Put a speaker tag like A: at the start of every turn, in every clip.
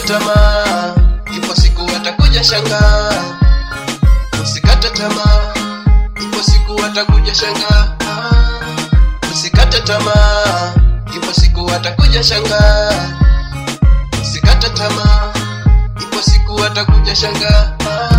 A: tamaa, ipo siku watakuja shangaa. Usikate tamaa, ipo siku watakuja shangaa. Usikate tamaa, ipo siku watakuja shangaa. Usikate tamaa, ipo siku watakuja shangaa.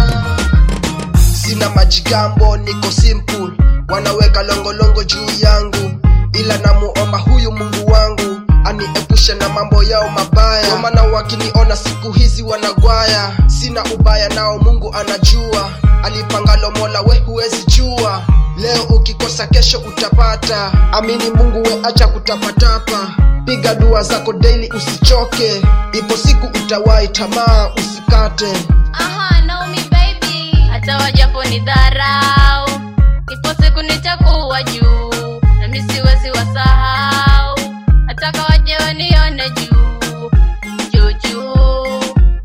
B: sina majigambo niko simple wanaweka longolongo juu yangu ila namuomba huyu mungu wangu aniepushe na mambo yao mabaya Ndio maana wakiniona siku hizi wanagwaya sina ubaya nao mungu anajua alipangalo mola we huwezi jua leo ukikosa kesho utapata amini mungu we acha kutapatapa piga dua zako daily usichoke ipo siku utawahi tamaa usikate
C: Aha, Naomi baby, hata wajapo ni dharau, ipo siku nitakuwa juu, nami siwezi wasahau, nataka waje wanione juu juu juu.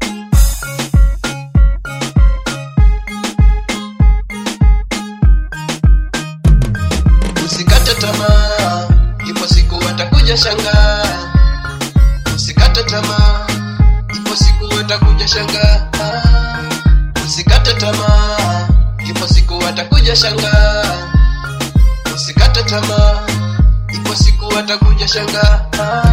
A: Usikate tamaa, ipo siku watakuja shangaa. Usikate tamaa, ipo siku watakuja shangaa. Usikate tamaa, ipo siku watakuja shangaa. Usikate tamaa, ipo siku watakuja shangaa.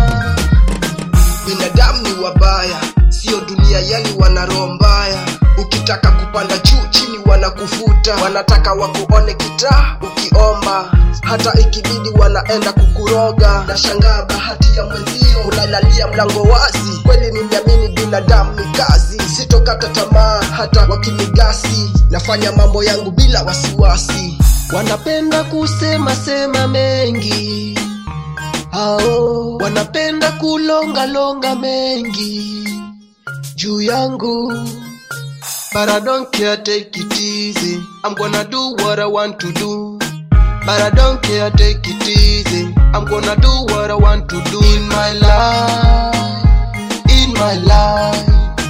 B: binadamu ni wabaya sio dunia yani wana roho mbaya ukitaka kupanda juu chini wanakufuta wanataka wakuone kitaa ukiomba hata ikibidi wanaenda kukuroga nashangaa bahati ya mwenzio unalalia mlango wazi kweli nimeamini binadamu ni kazi sitokata tamaa hata wakinigasi nafanya mambo yangu bila wasiwasi wanapenda kusema sema mengi hao wanapenda kulonga longa mengi juu yangu But I don't care, take it easy. I'm gonna do what I want to do. But I don't care, take it easy. I'm gonna do what I want to do in my life. In my life.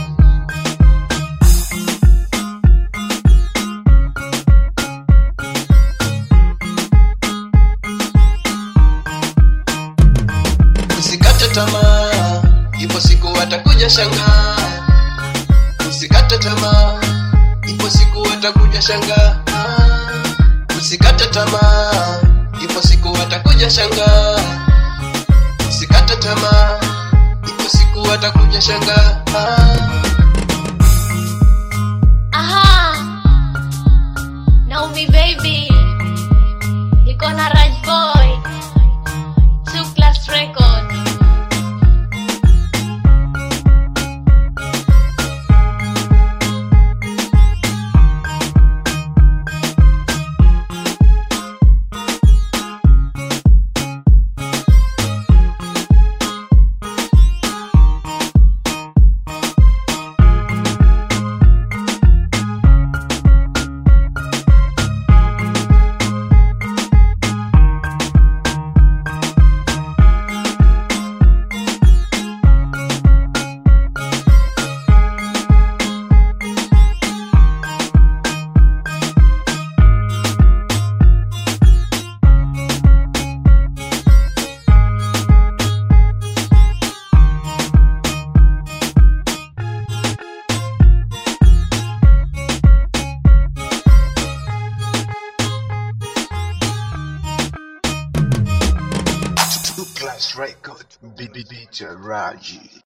A: Usikate tamaa, ipo siku watakuja shangaa. Usikate tamaa, ipo siku watakuja shangaa. Usikate tamaa, ipo siku watakuja shangaa. Usikate tamaa, ipo siku watakuja shangaa.
C: Aha, Naomi baby, niko na Raj boy, two class record.
D: Two class record, BB Raji.